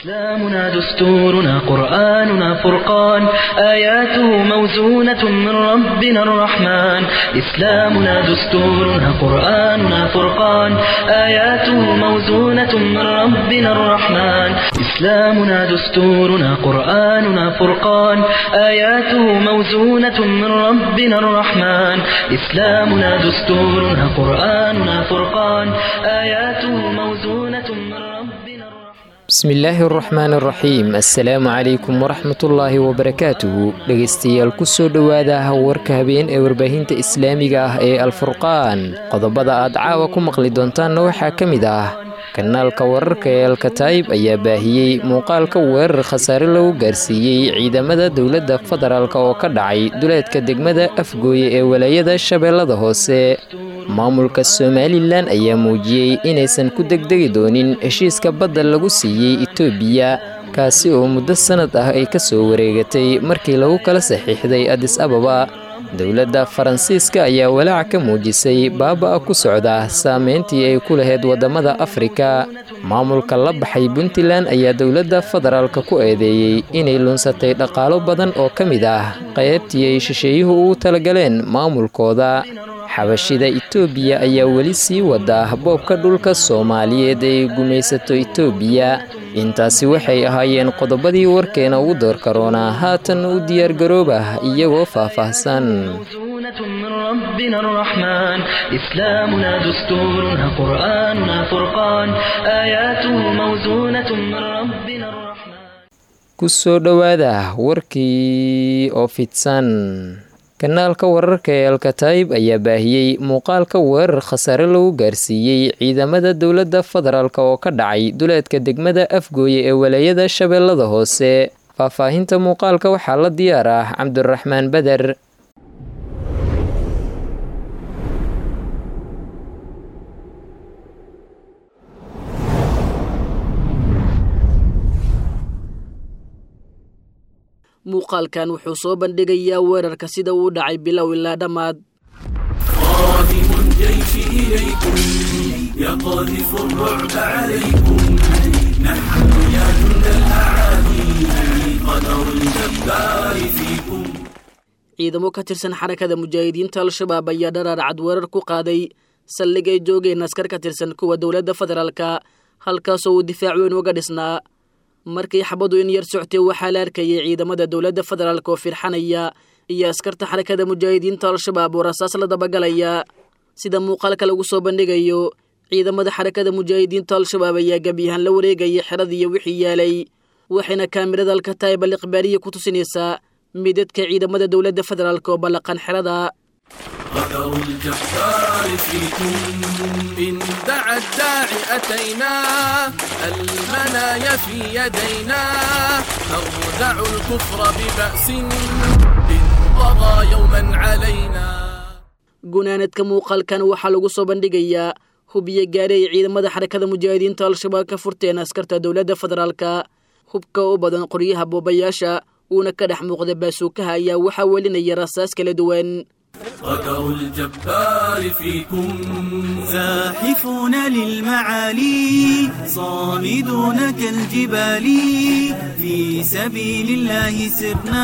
إسلامنا دستورنا قرآننا فرقان آياته موزونة من ربنا الرحمن إسلامنا دستورنا قرآننا فرقان آياته موزونة من ربنا الرحمن إسلامنا دستورنا قرآننا فرقان آياته موزونة من ربنا الرحمن إسلامنا دستورنا قرآننا فرقان آياته موزونة من ربنا الرحمن bismillaahi araxmaan araxiim assalaamu calaykum waraxmatullaahi wabarakaatuhu dhegaystayaal ku soo dhowaada warka habeen ee warbaahinta islaamiga ah ee alfurqaan qodobada aad caawa ku maqli doontaanna waxaa ka mid ah kanaalka wararka ee alkataayib ayaa baahiyey muuqaalka weerar khasaare lagu gaarsiiyey ciidamada dowladda federaalk oo ka dhacay duleedka degmada afgooye ee walaayada shabeellada hoose maamulka somalilan ayaa muujiyey inaysan ku degdegi doonin heshiiska badda lagu siiyey etoobiya kaasi oo muddo sannad ah ay ka soo wareegatay markii lagu kala saxiixday adis ababa dowladda faransiiska ayaa walaac ka muujisay baaba-a ku socda saameyntii ay ku lahayd waddamada afrika maamulka la baxay puntland ayaa dowladda federaalka ku eedeeyey inay lunsatay dhaqaalo badan oo ka mid ah qaybtii ay shisheeyuhu ugu talagaleen maamulkooda xabashida itoobiya ayaa weli sii wada boobka dhulka soomaaliyeed ay gumaysato itoobiya intaasi waxay ahaayeen qodobadii warkeena ugu door karoonaa haatan u diyaargarooba iyagoo faahfaahsan موزونة من ربنا الرحمن إسلامنا دستورنا قرآننا فرقان آياته موزونة من ربنا الرحمن ku soo dhowaada warkii oo fidsan kanaalka wararka ee alkataayib ayaa baahiyey muuqaalka weerar khasaare lagu gaarsiiyey ciidamada dowladda federaalk oo ka dhacay duleedka degmada afgooye ee walaayada shabeellada hoose faahfaahinta muuqaalka waxaa la diyaar ah cabdiraxmaan beder muuqaalkan wuxuu soo bandhigayaa weerarka sida uu dhacay bilow ilaa dhammaad قادم الجيش إليكم يقذف الرعب عليكم نحن يا جند الأعادي قدر الجبار فيكم ciidamo ka tirsan xarakada mujaahidiinta al-shabaab ayaa dharaarcad weerar ku qaaday saldhig ay joogeen askar ka tirsan kuwa dowladda federaalka halkaasoo uu difaac weyn uga dhisnaa markii xabadu in yar soctay waxaa la arkayay ciidamada dowladda federaalk oo firxanaya iyo askarta xarakada mujaahidiinta al-shabaab oo rasaas la dabagalaya sida muuqaalka lagu soo bandhigayo ciidamada xarakada mujaahidiinta al-shabaab ayaa gebyahaan la wareegaya xeradiiyo wixii yaalay waxayna kaamirada alkataayib al ikhbaariya ku tusinaysaa midadka ciidamada dowladda federaalk oo ballaqan xerada قدر الجبار فيكم إن دعا الداعي أتينا المنايا في يدينا نردع الكفر ببأس إن طغى يوما علينا gunaanadka muuqaalkan waxaa lagu soo bandhigayaa hubiyo gaari ay ciidamada xarakada mujaahidiinta al-shabaab ka furteen askarta dowladda federaalka hubka u badan qoryaha boobayaasha uuna ka dhex muuqda baasuukaha ayaa waxaa welinaya rasaas kala duwan قدر الجبار فيكم زاحفون للمعالي صامدون كالجبال في سبيل الله سرنا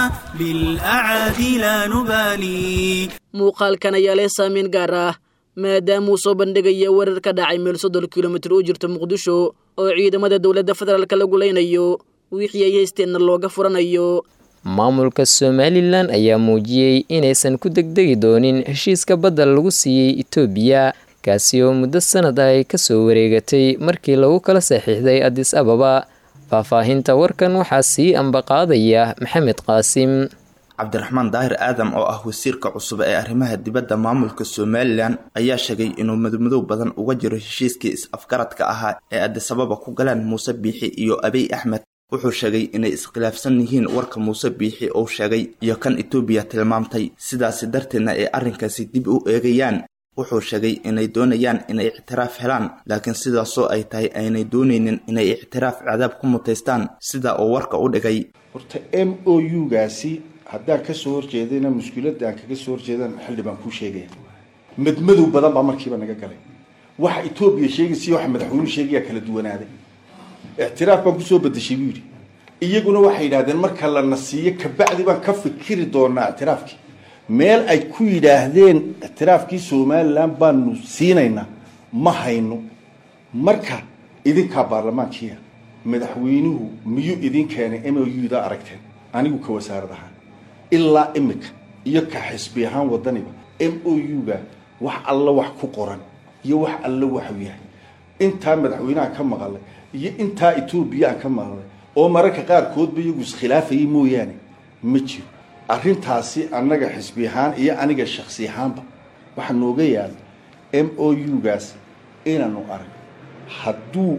بالأعادي لا نبالي muuqaalkan ayaa leh saameyn gaar ah maadaamuu soo bandhigaya weerar ka dhacay meel soddon kilomitir u jirta muqdisho oo ciidamada dowladda federaalk lagu leynayo wixii ay haysteenna looga furanayo maamulka somalilan ayaa muujiyey inaysan ku degdegi doonin heshiiska badda lagu siiyey etoobiya kaasi oo muddo sannad ah ay ka soo wareegatay markii lagu kala saxiixday adis ababa faahfaahinta warkan waxaa sii ambaqaadaya maxamed qaasim cabdiraxmaan daahir aadam oo ah wasiirka cusub ee arrimaha dibadda maamulka somalilan ayaa sheegay inuu madmadow badan uga jiro heshiiskii is-afgaradka ahaa ee adisababa ku galeen muuse biixi iyo abiy axmed wuxuu sheegay inay iskhilaafsan yihiin warka muuse biixi uu sheegay iyo kan etoobiya tilmaamtay sidaasi darteedna ay arrinkaasi dib u eegayaan wuxuu sheegay inay doonayaan inay ictiraaf helaan laakiin sidaasoo ay tahay aynay doonaynin inay ictiraaf cadaab ku mutaystaan sida uu warka u dhigay horta m o u gaasi haddaan kasoo horjeedayna mushkiladda aan kaga soo horjeedan xildhibaan kuu sheegaya madmadow badan baa markiiba naga galay waxa etoobiya sheegaysa iyo waxa madaxweynuhu sheegaya kala duwanaaday ictiraaf baan kusoo bedeshay buu yidhi iyaguna waxay yidhahdeen marka lana siiyo kabacdi baan ka fikiri doonaa ictiraafkii meel ay ku yidhaahdeen ictiraafkii somalilan baanu siinaynaa ma hayno marka idinkaa baarlamaankiia madaxweynuhu miyuu idin keenay m o u da aragteen anigu ka wasaarad ahaan ilaa imika iyo ka xisbi ahaan wadaniba m o u ga wax alla wax ku qoran iyo wax alla waxu yahay intaa madaxweyneha ka maqalay iyo intaa etoobiya aan ka maqlay oo mararka qaarkoodba iyagu iskhilaafayay mooyaane ma jiro arrintaasi annaga xisbi ahaan iyo aniga shaksi ahaanba waxaa nooga yaala m o u gaas inaanu arag hadduu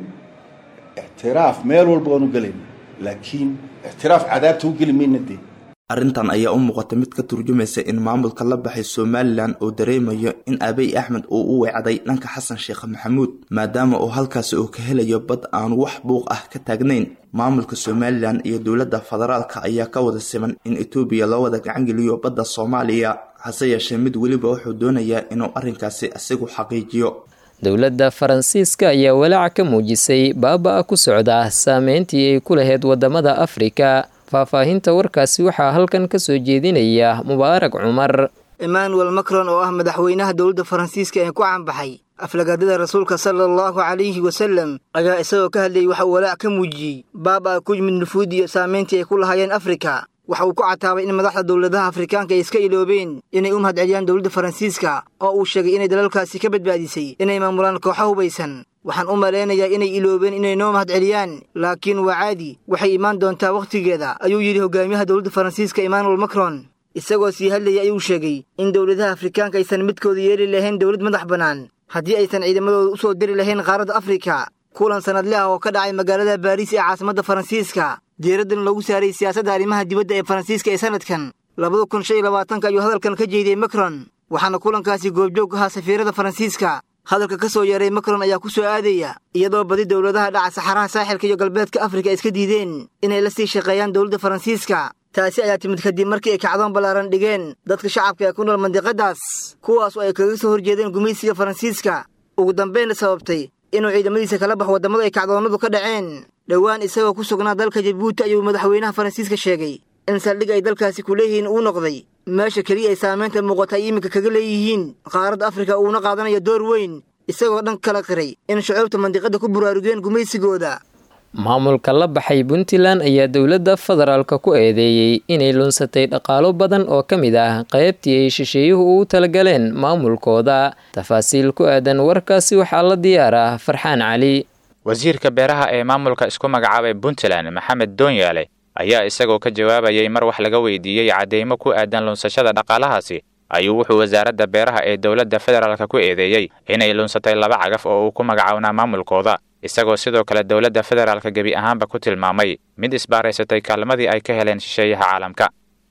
ictiraaf meel walba waanu gelayna laakiin ictiraaf cadaabta u geli mayna dee arrintan ayaa u muuqata mid ka turjumaysa in maamulka la baxay somalilan uu dareemayo in abiy axmed uu u weecday dhanka xasan sheekh maxamuud maadaama uu halkaasi uu ka helayo bad aanu wax buuq ah ka taagnayn maamulka somalilan iyo dowladda federaalka ayaa ka wada siman in etoobiya loo wada gacangeliyo badda soomaaliya hase yeeshee mid weliba wuxuu doonayaa inuu arrinkaasi isagu xaqiijiyo dowladda faransiiska ayaa walaaca ka muujisay baaba-a ku socda saameyntii ay ku lahayd waddamada afrika faahfaahinta warkaasi waxaa halkan ka soo jeedinaya mubaarak cumar emmanuel macron oo ah madaxweynaha dowladda faransiiska ee ku caanbaxay aflagaadada rasuulka sala allahu calayhi wasalem ayaa isagoo ka hadlayay waxa uu walaac ka muujiyey baaba-a ku yimid nufuud iyo saameyntii ay ku lahaayeen afrika waxa uu ku cataabay in madaxda dowladaha afrikaanka ay iska iloobeen inay u mahadceliyaan dowladda faransiiska oo uu sheegay inay dalalkaasi ka badbaadisay inay maamulaan kooxo hubaysan waxaan u malaynayaa inay iloobeen inay noo mahadceliyaan laakiin waa caadi waxay imaan doontaa wakhtigeeda ayuu yidhi hogaamiyaha dowladda faransiiska emmanuel macron isagoo sii hadlayay ayuu sheegay in dowladaha afrikaanka aysan midkooda yeeli lahayn dowlad madax bannaan haddii aysan ciidamadooda u soo diri lahayn qaaradda afrika kulan sanadle ah oo ka dhacay magaalada baariis ee caasimadda faransiiska diiraddan lagu saaray siyaasadda arrimaha dibadda ee faransiiska ee sanadkan labada kun shan iyo labaatanka ayuu hadalkan ka jeediyey macron waxaana kulankaasi goobjoog ahaa safiirada faransiiska hadalka ka soo yeeray macron ayaa ku soo aadaya iyadoo badi dowladaha dhaca saxaraha saaxilka iyo galbeedka afrika ay iska diideen inay la sii shaqeeyaan dowladda faransiiska taasi ayaa timid kadib markii ay kacdoon ballaaran dhigeen dadka shacabka ee ku nool mandiqadaas kuwaas oo ay kaga soo horjeedeen gumaysiga faransiiska ugu dambaynna sababtay inuu ciidamadiisa kala baxo waddamada ay kacdoonnadu ka dhaceen dhowaan isagoo ku sugnaa dalka jabuuti ayuu madaxweynaha faransiiska sheegay in saldhig ay dalkaasi ku leeyihiin uu noqday meesha keliya ay saamaynta muuqata ay iminka kaga leeyihiin qaaradda afrika uuna qaadanayo door weyn isagoo dhan kala qiray in shucuubta mandiqadda ku buraarugeen gumaysigooda maamulka la baxay puntland ayaa dowladda federaalka ku eedeeyey inay lunsatay dhaqaalo badan oo ka mid ah qaybtii ay shisheeyuhu ugu talagaleen maamulkooda tafaasiil ku aadan warkaasi waxaa la diyaaraa farxaan cali wasiirka beeraha ee maamulka isku magacaabay puntland maxamed doonyaale ayaa isagoo ka jawaabayay mar wax laga weydiiyey caddeymo ku aadan lunsashada dhaqaalahaasi ayuu wuxuu wasaaradda beeraha ee dowladda federaalka ku eedeeyey inay lunsatay laba cagaf oo uu ku magacawnaa maamulkooda isagoo sidoo kale dowladda federaalka gebi ahaanba ku tilmaamay mid isbaaraysatay kaalmadii ay ka heleen shisheeyaha caalamka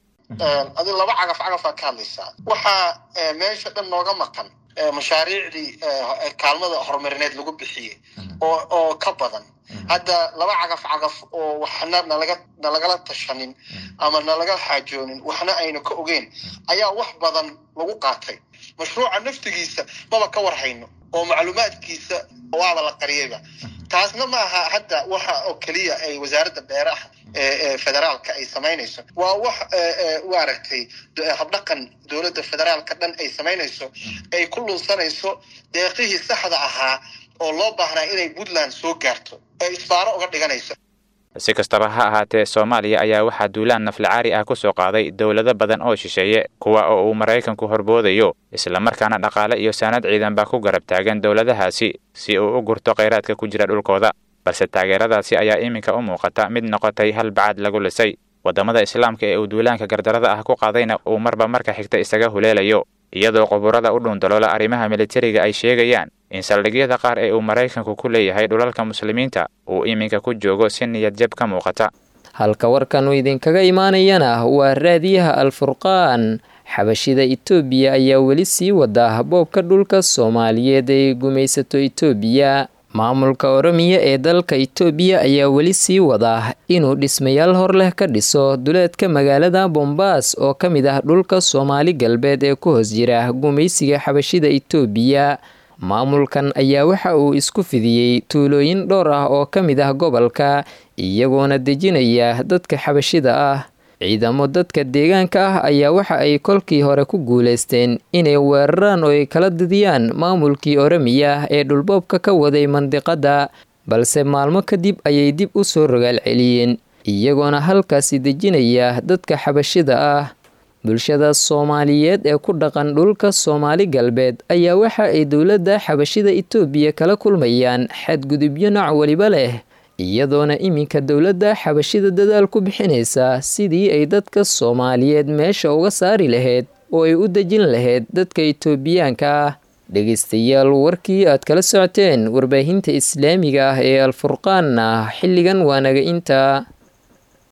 adi laba cagaf cagafaa ka hadlaysaa waxaa meesha dhan nooga maqan mashaariicdii kaalmada horumarineed lagu bixiyey oo oo ka badan hadda laba cagaf cagaf oo waxna nalaga nalagala tashanin ama nalaga xaajoonin waxna aynu ka ogeyn ayaa wax badan lagu qaatay mashruuca naftigiisa maba ka warhayno oo macluumaadkiisa waaba la qariyayba taasna ma aha hadda waxa oo keliya ay wasaaradda beeraha ee federaalka ay samaynayso waa wax u aragtay habdhaqan dowladda federaalka dhan ay samaynayso ay ku lunsanayso deeqihii saxda ahaa oo loo baahnaa inay puntland soo gaarto ee isbaaro uga dhiganayso si kastaba ha ahaatee soomaaliya ayaa waxaa duulaan naflacaari ah ku soo qaaday dowlado badan oo shisheeye kuwa oo uu maraykanku horboodayo islamarkaana dhaqaale iyo saanad ciidanba ku garab taagan dowladahaasi si uu u gurto khayraadka ku jira dhulkooda balse taageeradaasi ayaa iminka u muuqata mid noqotay hal bacad lagu lisay waddamada islaamka ee uu duulaanka gardarada ah ku qaadayna uu marba marka xigta isaga huleelayo iyadoo quburada u dhuundaloola arrimaha militariga ay sheegayaan in saldhigyada qaar ee uu maraykanku ku leeyahay dhulalka muslimiinta uu iminka ku joogo si niyad jab ka muuqata halka warkanu idinkaga imaanayana waa raadiyaha alfurqaan xabashida itoobiya ayaa weli sii wada boobka dhulka soomaaliyeed ay gumaysato itoobiya maamulka oromiya ee dalka itoobiya ayaa weli sii wada inuu dhismayaal hor leh ka dhiso duleedka magaalada bombaas oo ka mid ah dhulka soomaali galbeed ee ku hoos jira gumaysiga xabashida itoobiya maamulkan ayaa waxa uu isku fidiyey tuulooyin dhowr ah oo ka mid ah gobolka iyagoona dejinaya dadka xabashida ah ciidamo dadka deegaanka ah ayaa waxa ay kolkii hore ku guulaysteen inay weeraraan oo ay kala didiyaan maamulkii oramiya ee dhulboobka ka waday mandiqadda balse maalmo kadib ayay dib u soo rogaal celiyeen iyagoona halkaasi dejinaya dadka xabashida ah bulshada soomaaliyeed ee ku dhaqan dhulka soomaali galbeed ayaa waxa ay dowladda xabashida itoobiya kala kulmayaan xadgudubyo nooc weliba leh iyadoona iminka dowladda xabashida dadaal ku bixinaysa sidii ay dadka soomaaliyeed meesha uga saari lahayd oo ay u dejin lahayd dadka itoobiyaanka ah dhegaystayaal warkii aad kala socoteen warbaahinta islaamiga ah ee alfurqaanna xilligan waa naga intaa